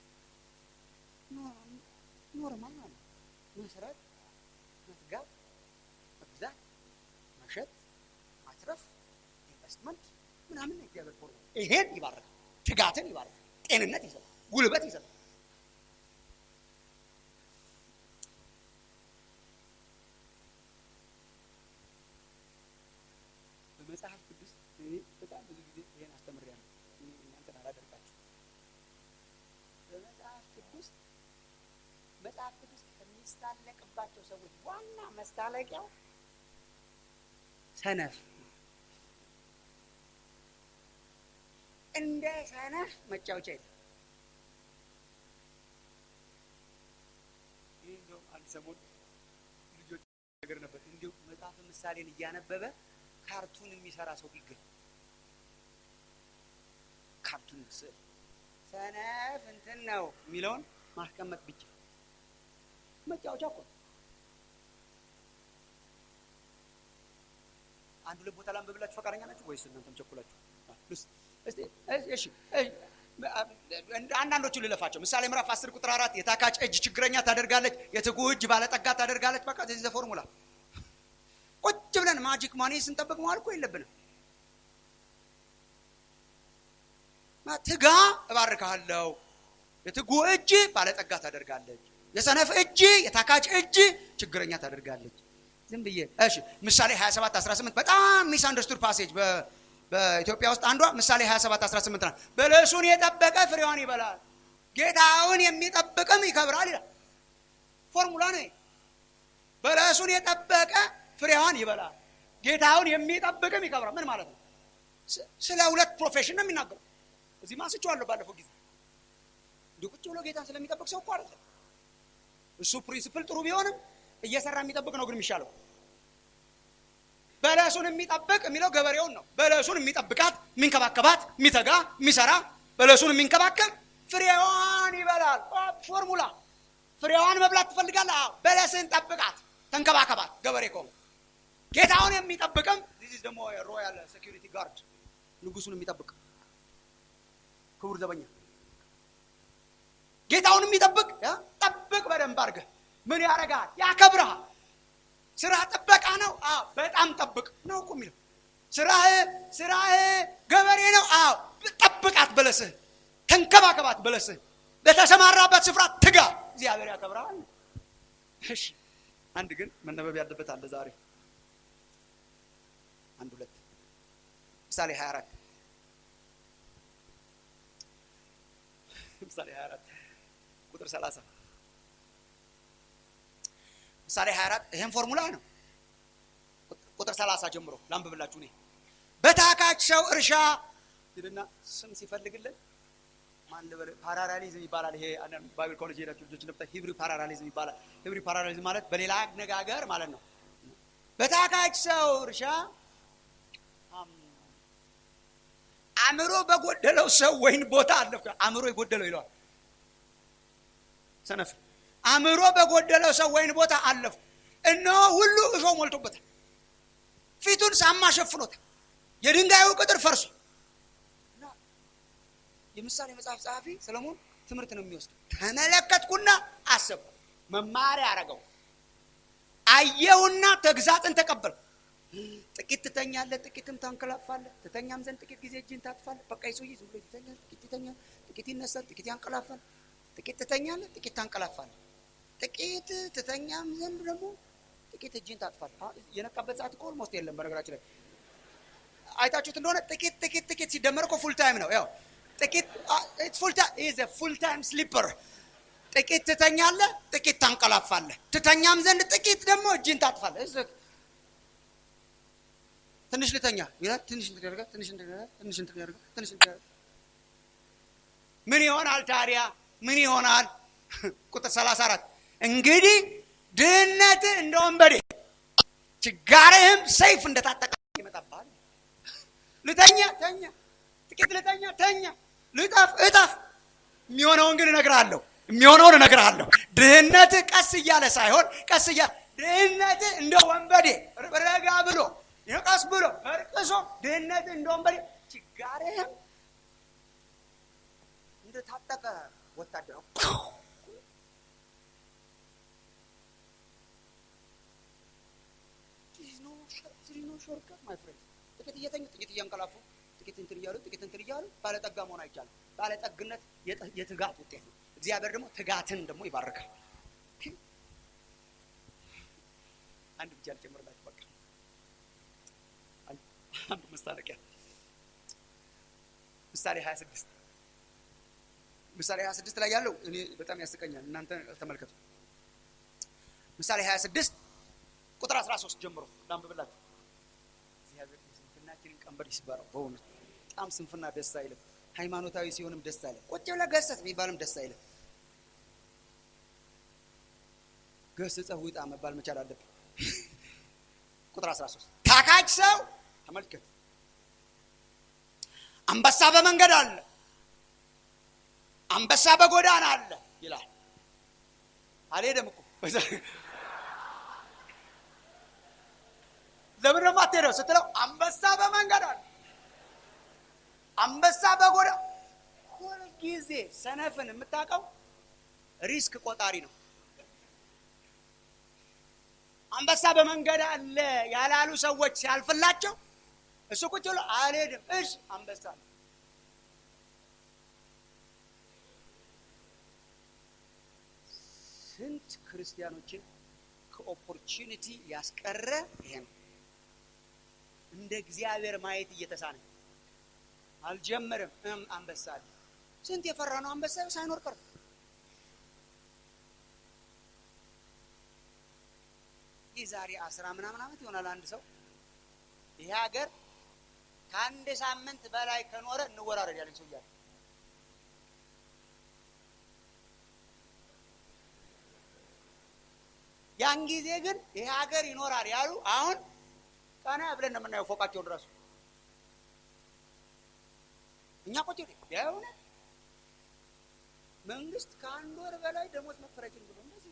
ኖርማል ማለት መስራት፣ መትጋት፣ መግዛት፣ መሸጥ፣ ማትረፍ፣ ኢንቨስትመንት ምናምን እግዚአብሔር ፎርማ ይሄን ይባርካል። ትጋትን ይባርካል። ጤንነት ይሰጣል። ጉልበት ይሰጣል። በመጽሐፍ ቅዱስ እኔ በጣም ብዙ ጊዜ ይሄን አስተምሬያለሁ። እናንተን አላደርጋችሁ። በመጽሐፍ ቅዱስ መጽሐፍ ቅዱስ ከሚሳለቅባቸው ሰዎች ዋና መሳለቂያው ሰነፍ እንደ ሰነፍ መጫወቻ የለም። ይህ እንደውም አንድ ሰሞን ልጆች ነገር ነበር እንዲሁ መጽሐፍ ምሳሌን እያነበበ ካርቱን የሚሰራ ሰው ቢገኝ ካርቱን ስዕል ሰነፍ እንትን ነው የሚለውን ማስቀመጥ ብቻ መጫወቻ እኮ ነው። አንድ ሁለት ቦታ ላንብብላችሁ ፈቃደኛ ናችሁ ወይስ እናንተም ቸኩላችሁ? እሺ አንዳንዶቹ ልለፋቸው። ምሳሌ ምዕራፍ አስር ቁጥር አራት የታካች እጅ ችግረኛ ታደርጋለች፣ የትጉ እጅ ባለጠጋ ታደርጋለች። በቃ ዚህ ፎርሙላ ቁጭ ብለን ማጂክ ማኒ ስንጠብቅ መዋል እኮ የለብንም። ትጋ እባርካለሁ፣ የትጉ እጅ ባለጠጋ ታደርጋለች። የሰነፍ እጅ የታካች እጅ ችግረኛ ታደርጋለች። ዝም ብዬ እሺ፣ ምሳሌ 27 18 በጣም ሚስ አንደርስቱድ ፓሴጅ በኢትዮጵያ ውስጥ አንዷ ምሳሌ 27 18 ናት። በለሱን የጠበቀ ፍሬዋን ይበላል፣ ጌታውን የሚጠብቅም ይከብራል ይላል። ፎርሙላ ነው። በለሱን የጠበቀ ፍሬዋን ይበላል፣ ጌታውን የሚጠብቅም ይከብራል። ምን ማለት ነው? ስለ ሁለት ፕሮፌሽን ነው የሚናገረው። እዚህ ማስቼዋለሁ ባለፈው ጊዜ። እንዲሁ ቁጭ ብሎ ጌታን ስለሚጠብቅ ሰው እኮ አይደለም። እሱ ፕሪንሲፕል ጥሩ ቢሆንም እየሰራ የሚጠብቅ ነው ግን የሚሻለው። በለሱን የሚጠብቅ የሚለው ገበሬውን ነው። በለሱን የሚጠብቃት የሚንከባከባት፣ የሚተጋ፣ የሚሰራ በለሱን የሚንከባከብ ፍሬዋን ይበላል። ፎርሙላ ፍሬዋን መብላት ትፈልጋለህ? አዎ፣ በለስን ጠብቃት፣ ተንከባከባት። ገበሬ ከሆነ ጌታውን የሚጠብቅም ዚስ ደግሞ ሮያል ሴኪሪቲ ጋርድ ንጉሱን የሚጠብቅ ክቡር ዘበኛ ጌታውን የሚጠብቅ ጠብቅ በደንብ አድርገህ ምን ያደርጋል? ያከብረሃል። ስራ ጥበቃ ነው። አዎ በጣም ጠብቅ ነው እኮ የሚለው ስራህ ስራህ ገበሬ ነው። አዎ ጠብቃት፣ በለስህ ተንከባከባት፣ በለስህ በተሰማራበት ስፍራ ትጋ፣ እግዚአብሔር ያከብረሃል። እሺ አንድ ግን መነበብ ያለበት አለ ዛሬ አንድ ሁለት ምሳሌ 24 ምሳሌ 24 ቁጥር 30 ምሳሌ 24 ይሄን ፎርሙላ ነው። ቁጥር 30 ጀምሮ ላንብብላችሁ። እኔ በታካች ሰው እርሻ ይልና ስም ሲፈልግልን ማን ልበል? ፓራራሊዝም ይባላል። ይሄ ባይብል ኮሌጅ ሄዳችሁ ልጆች እንደምታ ሂብሪ ፓራራሊዝም ይባላል። ሂብሪ ፓራራሊዝም ማለት በሌላ አነጋገር ማለት ነው። በታካች ሰው እርሻ አእምሮ በጎደለው ሰው ወይን ቦታ አለ። አእምሮ የጎደለው ይለዋል ሰነፍ አእምሮ በጎደለው ሰው ወይን ቦታ አለፉ፣ እነሆ ሁሉ እሾህ ሞልቶበታል፣ ፊቱን ሳማ ሸፍኖታል፣ የድንጋዩ ቅጥር ፈርሶ። የምሳሌ መጽሐፍ ጸሐፊ ሰለሞን ትምህርት ነው የሚወስደው። ተመለከትኩና አሰብኩ፣ መማሪያ አረገው፣ አየሁና ተግዛጥን ተቀበልኩ። ጥቂት ትተኛለህ፣ ጥቂትም ታንቀላፋለህ፣ ትተኛም ዘንድ ጥቂት ጊዜ እጅን ታጥፋለህ። በቃ ይሰውዬ ዝም ብሎ ይተኛል፣ ጥቂት ይተኛል፣ ጥቂት ይነሳል፣ ጥቂት ያንቀላፋል። ጥቂት ትተኛለህ፣ ጥቂት ታንቀላፋለህ። ጥቂት ትተኛም ዘንድ ደግሞ ጥቂት እጅን ታጥፋለህ። የነቃበት ሰዓት እኮ ኦልሞስት የለም። በነገራችን ላይ አይታችሁት እንደሆነ ጥቂት ጥቂት ጥቂት ሲደመር እኮ ፉል ታይም ነው። ያው ጥቂት ፉል ታይም ኢዝ ፉል ታይም ስሊፐር። ጥቂት ትተኛለህ፣ ጥቂት ታንቀላፋለህ። ትተኛም ዘንድ ጥቂት ደግሞ እጅን ታጥፋለህ። ትንሽ ልተኛ ይላል። ትንሽ እንትን ያደርጋል። ትንሽ እንትን ያደርጋል። ትንሽ እንትን ያደርጋል። ትንሽ እንትን ያደርጋል። ምን ይሆናል ታዲያ? ምን ይሆናል? ቁጥር 34 እንግዲህ ድህነት እንደ ወንበዴ ችጋርህም ሰይፍ እንደታጠቀ ይመጣብሃል። ልተኛ ተኛ፣ ጥቂት ልተኛ ተኛ፣ ልጠፍ እጠፍ። የሚሆነውን ግን እነግርሃለሁ፣ የሚሆነውን እነግርሃለሁ። ድህነት ቀስ እያለ ሳይሆን ቀስ እያለ ድህነት እንደ ወንበዴ ረጋ ብሎ ቀስ ብሎ እርቅሶ ድህነት እንደ ወንበዴ ችጋርህም እንደታጠቀ ወታደር ጥቂት እየተኙ ጥቂት እያንቀላፉ ጥቂት እንትን እያሉ ጥቂት እንትን እያሉ ባለጠጋ መሆን አይቻልም። ባለጠግነት የትጋት ውጤት ነው። እግዚአብሔር ደግሞ ትጋትን ደግሞ ይባርካል። አንድ ብቻ ልጨምርላችሁ። በቃ አንዱ መስታለቂያ ምሳሌ 26 ምሳሌ 26 ላይ ያለው እኔ በጣም ያስቀኛል። እናንተ ተመልከቱ። ምሳሌ 26 ቁጥር 13 ጀምሮ ላንብብላችሁ። እግዚአብሔር የስንፍናችንን ቀንበር ይስበረው። በእውነት በጣም ስንፍና ደስ አይልም። ሃይማኖታዊ ሲሆንም ደስ አይልም። ቁጭ ብለህ ገሰጽ የሚባልም ደስ አይልም። ገስጸህ ውጣ መባል መቻል አለብን። ቁጥር 13 ታካች ሰው ተመልከት፣ አንበሳ በመንገድ አለ አንበሳ በጎዳና አለ ይላል። አልሄደም እኮ ለምን ደግሞ አትሄደው ስትለው አንበሳ በመንገድ አለ፣ አንበሳ በጎዳ ሁልጊዜ ሰነፍን የምታውቀው ሪስክ ቆጣሪ ነው። አንበሳ በመንገድ አለ ያላሉ ሰዎች ሲያልፍላቸው እሱ ቁጭ ብሎ አልሄድም። እሺ አንበሳ ስንት ክርስቲያኖችን ከኦፖርቹኒቲ ያስቀረ ይሄ ነው። እንደ እግዚአብሔር ማየት እየተሳነ አልጀመርም። እም አንበሳ አለ። ስንት የፈራ ነው አንበሳ ሳይኖር ቀር ይህ ዛሬ አስራ ምናምን ዓመት ይሆናል አንድ ሰው ይሄ ሀገር ከአንድ ሳምንት በላይ ከኖረ እንወራረድ ያለኝ ሰው እያለ ያን ጊዜ ግን ይሄ ሀገር ይኖራል ያሉ አሁን ቀና ብለን ነው የምናየው ፎቃቸውን ራሱ እኛ ቁጭ ቢሆነ መንግስት ከአንድ ወር በላይ ደሞዝ መክፈላችን ብሎ እንደዚህ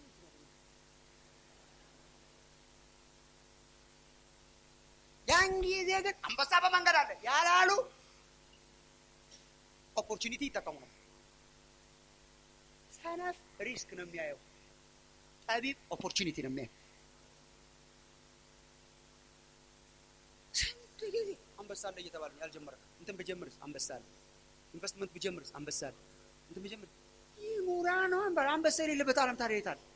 ያን ጊዜ ግን አንበሳ በመንገድ አለ ያላሉ ኦፖርቹኒቲ ይጠቀሙ ነው። ሰነፍ ሪስክ ነው የሚያየው፣ ጠቢብ ኦፖርቹኒቲ ነው የሚያየው። ስንት ጊዜ አንበሳ አለ እየተባለ ያልጀመረ እንትን ብጀምርስ አንበሳ አለ፣ ኢንቨስትመንት ብጀምርስ አንበሳ አለ፣ እንትን ብጀምር ይህ ሙራ ነው። አንበሳ የሌለበት ዓለም ታዲያ የት አለ?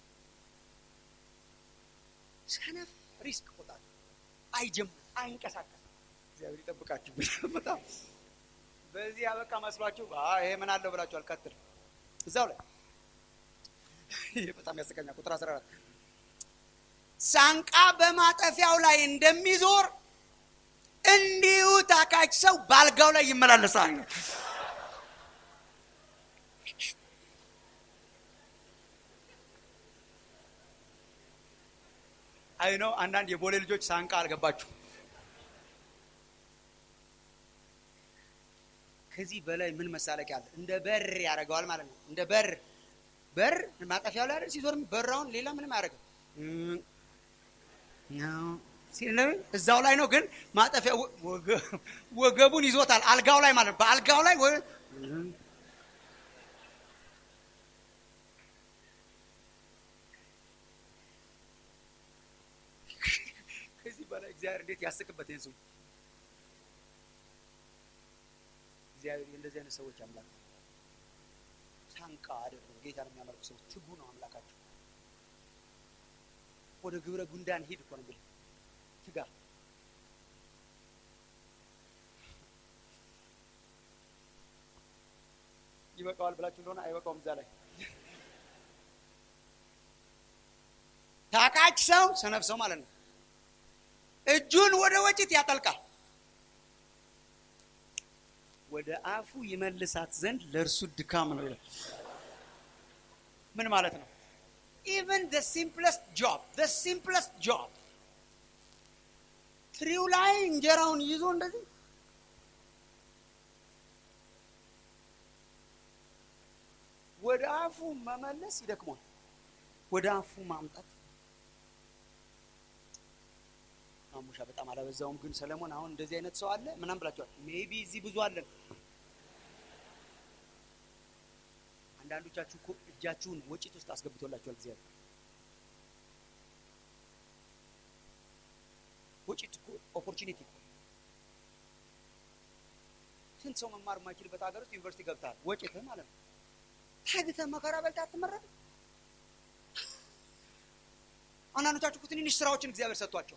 ሰነፍ ሪስክ ቆጣል አይጀምር አይንቀሳቀስ። እግዚአብሔር ይጠብቃችሁ። በጣም በዚህ ያበቃ መስሏችሁ ይሄ ምን አለው ብላችሁ አልቀጥል እዛው ላይ ይሄ በጣም ያስቀኛል። ቁጥር 14 ሳንቃ በማጠፊያው ላይ እንደሚዞር እንዲሁ ታካች ሰው ባልጋው ላይ ይመላለሳል። አይ ነው አንዳንድ የቦሌ ልጆች ሳንቃ አልገባችሁ። ከዚህ በላይ ምን መሳለቂያ አለ? እንደ በር ያደርገዋል ማለት ነው። እንደ በር በር ማጠፊያው ላይ አይደል ሲዞር በራውን ሌላ ምንም አያደርግም። እዛው ላይ ነው ግን ማጠፊያ ወገቡን ይዞታል። አልጋው ላይ ማለት በአልጋው ላይ ከዚህ በላይ እግዚአብሔር እንዴት ያስቅበት ይህን ሰው እግዚአብሔር እንደዚህ አይነት ሰዎች አምላክ ሳንቃ አይደለም። ጌታ ነው የሚያመልኩ ሰዎች ትጉ ነው አምላካቸው። ወደ ግብረ ጉንዳን ሂድ እኮ ነው የሚለው ትጋ። ይበቃዋል ብላችሁ እንደሆነ አይበቃውም። እዛ ላይ ታካች ሰው ሰነፍ ሰው ማለት ነው። እጁን ወደ ወጭት ያጠልቃል ወደ አፉ ይመልሳት ዘንድ ለእርሱ ድካም ነው ይላል። ምን ማለት ነው? ኢቨን ደ ሲምፕለስት ጆብ ደ ሲምፕለስት ጆብ ትሪው ላይ እንጀራውን ይዞ እንደዚህ ወደ አፉ መመለስ ይደክሟል። ወደ አፉ ማምጣት ማሙሻ በጣም አላበዛውም። ግን ሰለሞን አሁን እንደዚህ አይነት ሰው አለ ምናምን ብላችኋል። ሜቢ እዚህ ብዙ አለን። አንዳንዶቻችሁ እኮ እጃችሁን ወጪት ውስጥ አስገብቶላችኋል እግዚአብሔር። ወጪት እኮ ኦፖርቹኒቲ እኮ ስንት ሰው መማር የማይችልበት ሀገር ውስጥ ዩኒቨርሲቲ ገብተሃል። ወጪትህ ማለት ነው። ታግተህ መከራ በልተህ አትመረቅም። አንዳንዶቻችሁ እኮ ትንንሽ ስራዎችን እግዚአብሔር ሰጥቷቸው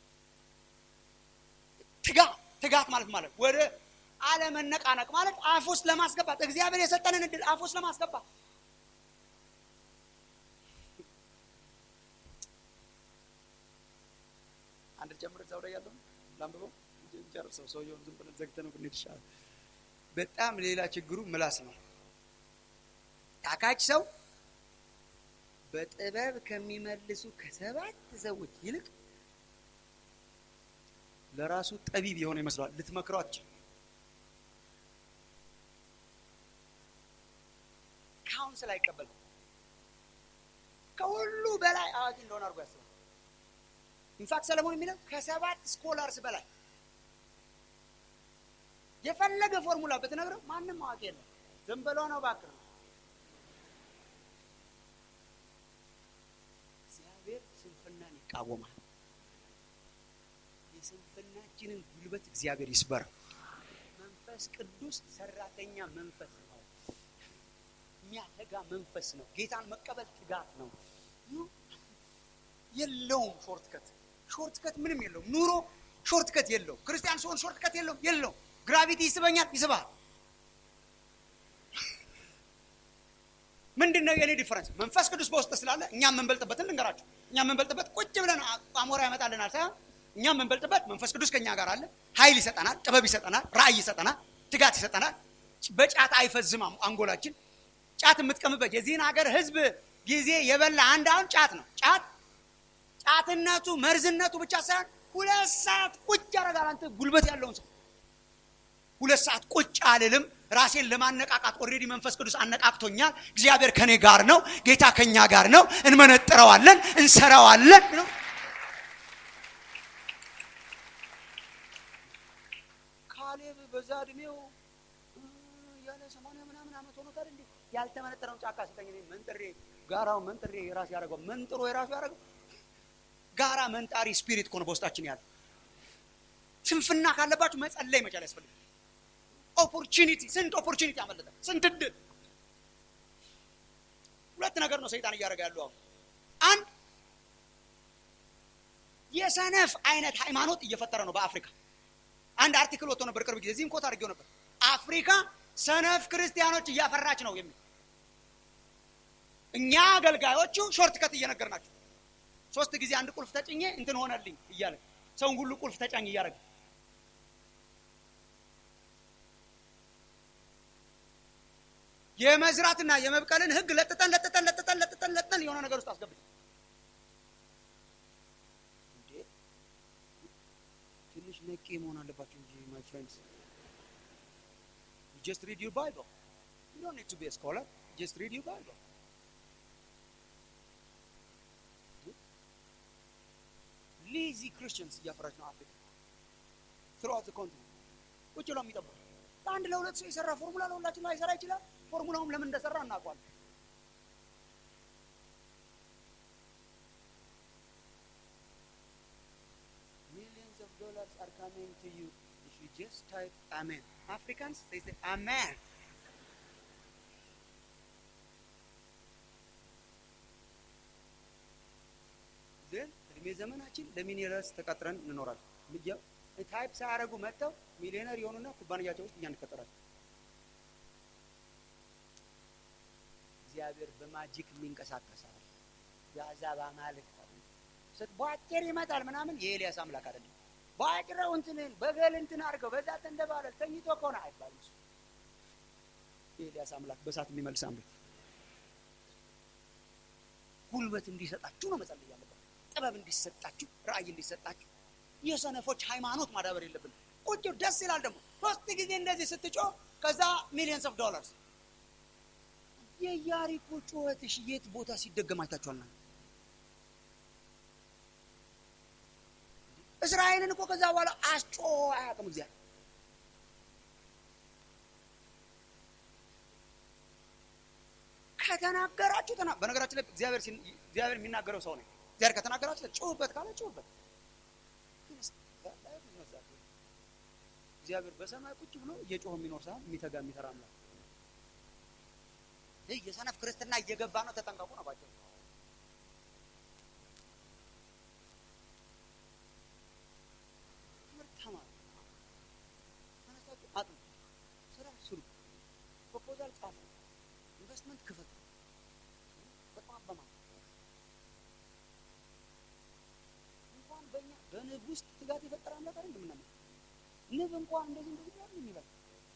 ትጋት ትጋት ማለት ማለት ወደ አለመነቃነቅ ማለት አፍ ውስጥ ለማስገባት እግዚአብሔር የሰጠንን እድል አፍ ውስጥ ለማስገባት አንድ ጨምር እዛው ላይ ያለው ላንብበው ጨርሰው ሰውየውን ዝም ብለን ዘግተነው ብንሄድ ይሻላል። በጣም ሌላ ችግሩ ምላስ ነው። ታካች ሰው በጥበብ ከሚመልሱ ከሰባት ሰዎች ይልቅ ለራሱ ጠቢብ የሆነ ይመስለዋል። ልትመክረው አትችል። ካውንስል አይቀበልም። ከሁሉ በላይ አዋቂ እንደሆነ አድርጎ ያስባል። ኢንፋክት ሰለሞን የሚለው ከሰባት ስኮላርስ በላይ የፈለገ ፎርሙላ ብትነግረው ማንም አዋቂ የለም። ዝም ብሎ ነው እባክህ ነው። እግዚአብሔር ስንፍናን ይቃወማል። የስንፍናችንን ጉልበት እግዚአብሔር ይስበር። መንፈስ ቅዱስ ሰራተኛ መንፈስ ነው፣ የሚያተጋ የጸጋ መንፈስ ነው። ጌታን መቀበል ትጋት ነው። የለውም ሾርትከት ሾርትከት ምንም የለውም። ኑሮ ሾርትከት የለውም። ክርስቲያን ሲሆን ሾርትከት የለውም የለውም። ግራቪቲ ይስበኛል፣ ይስባል። ምንድን ነው የኔ ዲፈረንስ? መንፈስ ቅዱስ በውስጥ ስላለ እኛ የምንበልጥበትን ልንገራችሁ። እኛ የምንበልጥበት ቁጭ ብለን አሞራ ያመጣልናል ሳይሆን እኛ የምንበልጥበት መንፈስ ቅዱስ ከኛ ጋር አለ። ኃይል ይሰጠናል፣ ጥበብ ይሰጠናል፣ ራእይ ይሰጠናል፣ ትጋት ይሰጠናል። በጫት አይፈዝም አንጎላችን። ጫት የምትቀምበት የዚህን ሀገር ህዝብ ጊዜ የበላ አንድ አሁን ጫት ነው። ጫት ጫትነቱ መርዝነቱ ብቻ ሳይሆን ሁለት ሰዓት ቁጭ ያደርጋል። አንተ ጉልበት ያለውን ሰው ሁለት ሰዓት ቁጭ አልልም። ራሴን ለማነቃቃት ኦልሬዲ መንፈስ ቅዱስ አነቃቅቶኛል። እግዚአብሔር ከኔ ጋር ነው። ጌታ ከኛ ጋር ነው። እንመነጥረዋለን፣ እንሰራዋለን ነው ካሌብ በዛ እድሜው ያለ ሰማንያ ምናምን ዓመት ሆኖታል እንዴ ያልተመነጠረውን ጫካ ሲተኝ መንጥሬ ጋራው መንጥሬ የራስ ያደረገው መንጥሮ የራሱ ያደረገው ጋራ መንጣሪ ስፒሪት እኮ ነው በውስጣችን ያለ። ስንፍና ካለባችሁ መጸለይ መቻል ያስፈልጋል። ኦፖርቹኒቲ ስንት ኦፖርቹኒቲ ያመለጠ ስንት እድል። ሁለት ነገር ነው ሰይጣን እያደረገ ያለው አሁን። አንድ የሰነፍ አይነት ሃይማኖት እየፈጠረ ነው በአፍሪካ። አንድ አርቲክል ወጥቶ ነበር ቅርብ ጊዜ፣ እዚህም ኮት አድርጌው ነበር። አፍሪካ ሰነፍ ክርስቲያኖች እያፈራች ነው የሚል እኛ አገልጋዮቹ ሾርት ከት እየነገር ናቸው። ሶስት ጊዜ አንድ ቁልፍ ተጭኜ እንትን ሆነልኝ እያለ ሰውን ሁሉ ቁልፍ ተጫኝ እያደረገ የመዝራትና የመብቀልን ህግ ለጥጠን ለጥጠን ለጥጠን ለጥጠን ለጥጠን የሆነ ነገር ውስጥ አስገብት ትንሽ ነቄ መሆን አለባቸው እንጂ ማይ ፍሬንድስ ጀስት ሪድ ዩር ባይብል ዩ ዶንት ኒድ ቱ ቢ ስኮላር ጀስት ሪድ ዩር ባይብል ሌዚ ክርስቲያንስ እያፈራች ነው አፍሪካ ትሮት ኮንቲኔንት ቁጭ ብለው የሚጠብቁ ለአንድ ለሁለት ሰው የሰራ ፎርሙላ ለሁላችን ላይሰራ ይችላል። ፎርሙላውም ለምን እንደሰራ እናውቋለን። ሚሊየንስ ኦፍ ዶላርስ አር ካሚንግ ቱ ዩ ኢፍ ዩ ጀስት ታይፕ አሜን። አፍሪካንስ ሴይ አሜን። ግን እድሜ ዘመናችን ለሚሊዮነርስ ተቀጥረን እንኖራለን። ታይፕ ሳያደርጉ መጥተው ሚሊዮነር የሆኑና ኩባንያቸው ውስጥ እኛ እንቀጠራለን። እግዚአብሔር በማጂክ የሚንቀሳቀሳል። የአሕዛብ አማልክት በአጭር ይመጣል ምናምን የኤልያስ አምላክ አይደለም። በአጭረው እንትንን በገል እንትን አድርገው በዛ ተንደባለል ተኝቶ ከሆነ አይባልም። እሱ የኤልያስ አምላክ በሳት የሚመልስ አምላክ ጉልበት እንዲሰጣችሁ ነው መጸለይ ያለበት። ጥበብ እንዲሰጣችሁ፣ ራእይ እንዲሰጣችሁ የሰነፎች ሃይማኖት ማዳበር የለብን። ቁጭ ደስ ይላል ደግሞ ሶስት ጊዜ እንደዚህ ስትጮህ ከዛ ሚሊየንስ ኦፍ ዶላርስ የያሪኮ ጩኸትሽ የት ቦታ ሲደገም አይታችኋልና እስራኤልን እኮ ከዛ በኋላ አስጮ አያውቅም እግዚአብሔር ከተናገራችሁ ተና በነገራችን ላይ እግዚአብሔር እግዚአብሔር የሚናገረው ሰው ነው እግዚአብሔር ከተናገራችሁ ጩህበት ካለ ጩህበት እግዚአብሔር በሰማይ ቁጭ ብሎ እየጮኸ የሚኖር ሳይሆን የሚተጋ የሚሰራ አምላክ። ይህ የሰነፍ ክርስትና እየገባ ነው። ተጠንቀቁ ነው ባቸው። ትምህርት ተማሩ፣ ተነሳችሁ አጥኑ፣ ስራ ስሩ፣ ፕሮፖዛል ጻፉ፣ ኢንቨስትመንት ክፈቱ። በጣም በማ እንኳን በእኛ በንብ ውስጥ ትጋት የፈጠረ አምላክ አይደል የምናምን ንብ እንኳን እንደዚህ እንደዚህ ያለ የሚበላ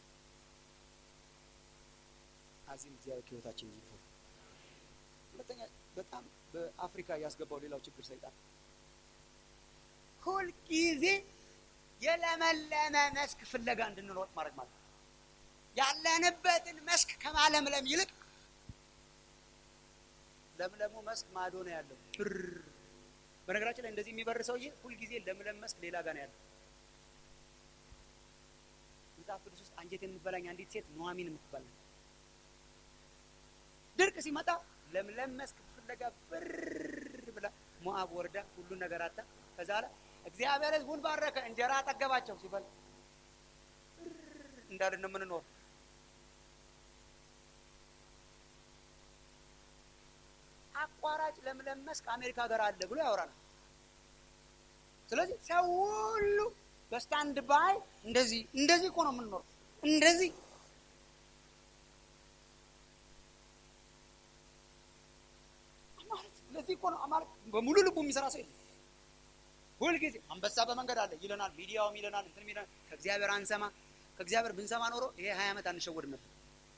አዚም እግዚአብሔር ከህይወታችን ይፈ ሁለተኛ በጣም በአፍሪካ ያስገባው ሌላው ችግር ሰይጣን ሁልጊዜ የለመለመ መስክ ፍለጋ እንድንሮጥ ማድረግ ማለት ነው። ያለንበትን መስክ ከማለምለም ይልቅ ለምለሙ መስክ ማዶ ነው ያለው። ብር በነገራችን ላይ እንደዚህ የሚበር ሰውዬ ሁልጊዜ ለምለም መስክ ሌላ ጋር ነው ያለው። መጽሐፍ ቅዱስ ውስጥ አንጀቴን የምትበላኝ አንዲት ሴት ኑሐሚን የምትባል ነው። ድርቅ ሲመጣ ለምለም መስክ ፍለጋ ብር ብላ ሞአብ ወርዳ ሁሉን ነገር አጣ። ከዛ በኋላ እግዚአብሔር ሕዝቡን ባረከ፣ እንጀራ አጠገባቸው ሲበል እንዳልን ነው የምንኖር። አቋራጭ ለምለም መስክ አሜሪካ ሀገር አለ ብሎ ያወራናል። ስለዚህ ሰው ሁሉ በስታንድ ባይ እንደዚህ እንደዚህ እኮ ነው የምንኖረው። እንደዚህ ለዚህ እኮ ነው አማራ በሙሉ ልቡ የሚሰራ ሰው የለም። ሁልጊዜ አንበሳ በመንገድ አለ ይለናል፣ ሚዲያውም ይለናል፣ እንትንም ይለናል። ከእግዚአብሔር አንሰማ። ከእግዚአብሔር ብንሰማ ኖሮ ይሄ ሀያ ዓመት አንሸወድም ነበር።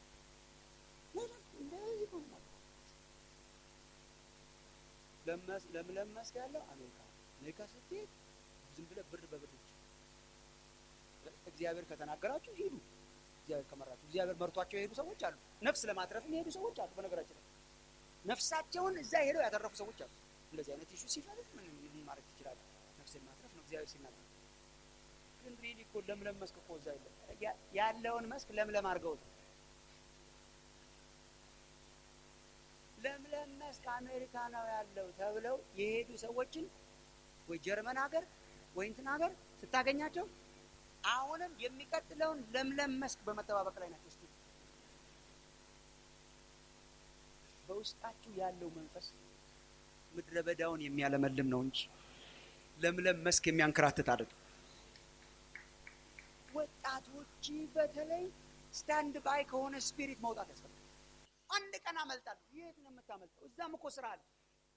ለምለም መስክ ያለው አሜሪካ አሜሪካ ስትሄድ ዝም ብለህ ብር በብር እግዚአብሔር ከተናገራችሁ ሂዱ። እግዚአብሔር ከመራችሁ እግዚአብሔር መርቷቸው የሄዱ ሰዎች አሉ። ነፍስ ለማትረፍም የሄዱ ሰዎች አሉ። በነገራችን ላይ ነፍሳቸውን እዛ ሄደው ያተረፉ ሰዎች አሉ። እንደዚህ አይነት ኢሹ ሲፈልግ ምን ምን ማድረግ ትችላለህ? ነፍስን ማትረፍ ነው እግዚአብሔር ሲናገር። ግን ሪሊ እኮ ለምለም መስክ እኮ እዛ የለም። ያለውን መስክ ለምለም አድርገውት ለምለም መስክ አሜሪካ ነው ያለው ተብለው የሄዱ ሰዎችን ወይ ጀርመን ሀገር ወይ እንትን ሀገር ስታገኛቸው አሁንም የሚቀጥለውን ለምለም መስክ በመጠባበቅ ላይ ናቸው። እስቲ በውስጣችሁ ያለው መንፈስ ምድረ በዳውን የሚያለመልም ነው እንጂ ለምለም መስክ የሚያንከራትት አይደለም። ወጣቶች በተለይ ስታንድ ባይ ከሆነ ስፒሪት መውጣት ያስፈልጋል። አንድ ቀን አመልጣለሁ። የት ነው የምታመልጠው? እዛም እኮ ስራ አለ።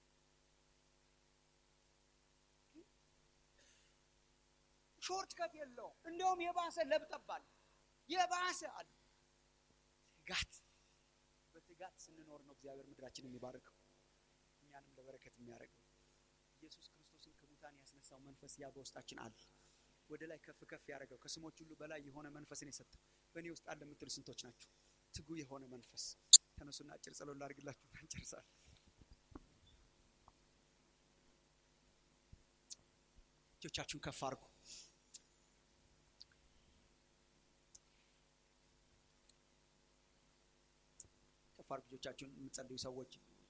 ሾርት ከት የለውም። እንደውም የባሰ ለብጠባል የባሰ አለ። ትጋት በትጋት ስንኖር ነው እግዚአብሔር ምድራችን የሚባርከው እኛንም ለበረከት የሚያደርገው። ኢየሱስ ክርስቶስን ከሙታን ያስነሳው መንፈስ ያ በውስጣችን አለ። ወደ ላይ ከፍ ከፍ ያደረገው ከስሞች ሁሉ በላይ የሆነ መንፈስን የሰጠው በእኔ ውስጥ አለ የምትሉ ስንቶች ናቸው? ትጉ የሆነ መንፈስ ተነሱና አጭር ጸሎት ላድርግላችሁ እንጨርሳለን። እጆቻችሁን ከፍ አድርጉ። ከፍ አድርጉ እጆቻችሁን የምትጸልዩ ሰዎች።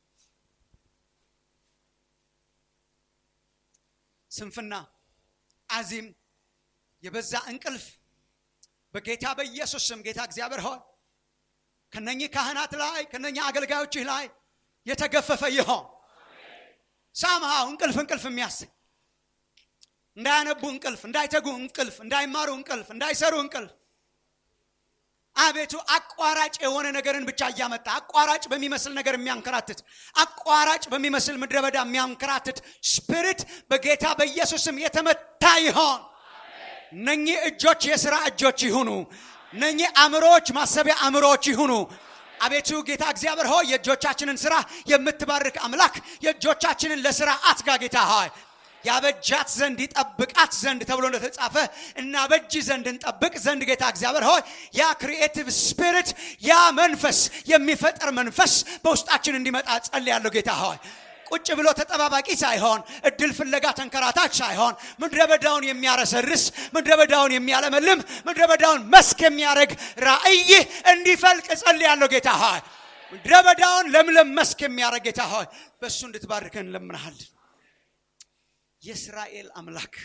ስንፍና፣ አዚም፣ የበዛ እንቅልፍ በጌታ በኢየሱስ ስም ጌታ እግዚአብሔር ሆይ ከነኚህ ካህናት ላይ ከነኚህ አገልጋዮችህ ላይ የተገፈፈ ይሆን። ሳምሃው እንቅልፍ እንቅልፍ የሚያሰኝ እንዳያነቡ እንቅልፍ፣ እንዳይተጉ እንቅልፍ፣ እንዳይማሩ እንቅልፍ፣ እንዳይሰሩ እንቅልፍ። አቤቱ አቋራጭ የሆነ ነገርን ብቻ እያመጣ አቋራጭ በሚመስል ነገር የሚያንከራትት አቋራጭ በሚመስል ምድረ በዳ የሚያንከራትት ስፒሪት በጌታ በኢየሱስም የተመታ ይሆን። እነኚህ እጆች የሥራ እጆች ይሁኑ። እነኚህ አእምሮዎች ማሰቢያ አእምሮዎች ይሁኑ። አቤቱ ጌታ እግዚአብሔር ሆይ የእጆቻችንን ስራ የምትባርክ አምላክ የእጆቻችንን ለስራ አትጋ ጌታ ሆይ ያበጃት ዘንድ ይጠብቃት ዘንድ ተብሎ እንደተጻፈ እና በጅ ዘንድ እንጠብቅ ዘንድ ጌታ እግዚአብሔር ሆይ ያ ክሪኤቲቭ ስፒሪት ያ መንፈስ የሚፈጠር መንፈስ በውስጣችን እንዲመጣ ጸልያለሁ ጌታ ሆይ ቁጭ ብሎ ተጠባባቂ ሳይሆን እድል ፍለጋ ተንከራታች ሳይሆን ምድረ በዳውን የሚያረሰርስ ምድረ በዳውን የሚያለመልም ምድረ በዳውን መስክ የሚያደርግ ራእይ እንዲፈልቅ ጸልያለሁ ጌታ ሆይ ምድረ በዳውን ለምለም መስክ የሚያደርግ ጌታ ሆይ በእሱ እንድትባርከን እንለምናሃለን። የእስራኤል አምላክ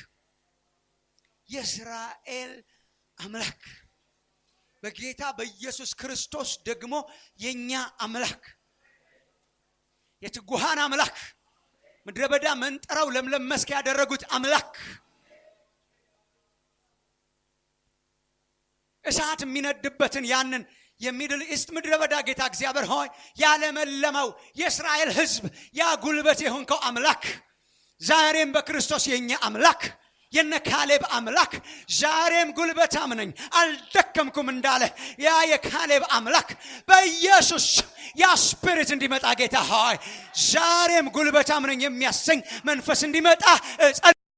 የእስራኤል አምላክ በጌታ በኢየሱስ ክርስቶስ ደግሞ የእኛ አምላክ የትጉሃን አምላክ ምድረ በዳ መንጠራው ለምለም መስክ ያደረጉት አምላክ እሳት የሚነድበትን ያንን የሚድል ኢስት ምድረ በዳ ጌታ እግዚአብሔር ሆይ ያለመለመው የእስራኤል ሕዝብ ያ ጉልበት የሆንከው አምላክ ዛሬም በክርስቶስ የኛ አምላክ የነ ካሌብ አምላክ ዛሬም ጉልበታም ነኝ አልደከምኩም እንዳለ ያ የካሌብ አምላክ በኢየሱስ ያ ስፒሪት እንዲመጣ ጌታ ሆይ ዛሬም ጉልበታም ነኝ የሚያሰኝ መንፈስ እንዲመጣ